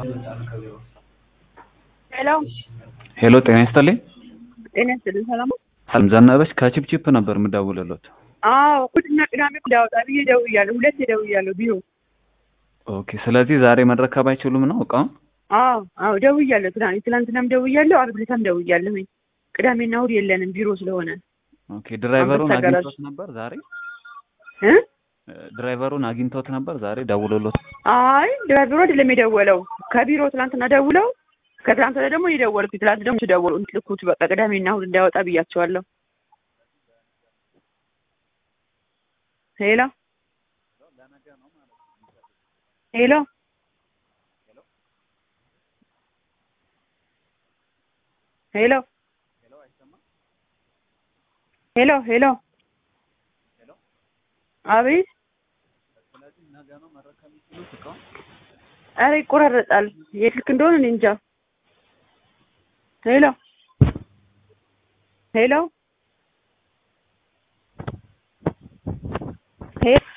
ሄሎ ሄሎ ጤና ይስጥልኝ። ጤና ይስጥልኝ። ሰላም ነው? ሰላም ዘነበች ከቺፕቺፕ ነበር የምደውልሎት። አዎ እሑድና ቅዳሜ እንዳወጣ ብዬ ደውያለሁ። ሁለት ደውያለሁ ቢሮ። ኦኬ ስለዚህ ዛሬ መረከብ አይችሉም ነው እቃውን? አዎ አዎ ደውያለሁ። ትናንት ትናንትናም ደውያለሁ፣ ዓርብ ዕለታም ደውያለሁኝ። ቅዳሜና እሑድ የለንም ቢሮ ስለሆነ ኦኬ ድራይቨሩን አንበሳ ጋራዥ። አግኝቶት ነበር ዛሬ? እ ድራይቨሩን አግኝቶት ነበር ዛሬ ደውሎሎት? አይ ድራይቨሩ አይደለም የደወለው ከቢሮ ትናንትና ደውለው ከትናንት ወዲያ ደግሞ የደወልኩት ትናንት ደግሞ ደወሉ ልኩት በቃ ቅዳሜና እሑድ እንዳያወጣ ብያቸዋለሁ። ሄሎ ሄሎ ሄሎ ሄሎ ሄሎ አቤት ኧረ ይቆራረጣል የስልክ እንደሆነ እኔ እንጃ ሄሎ ሄሎ ሄሎ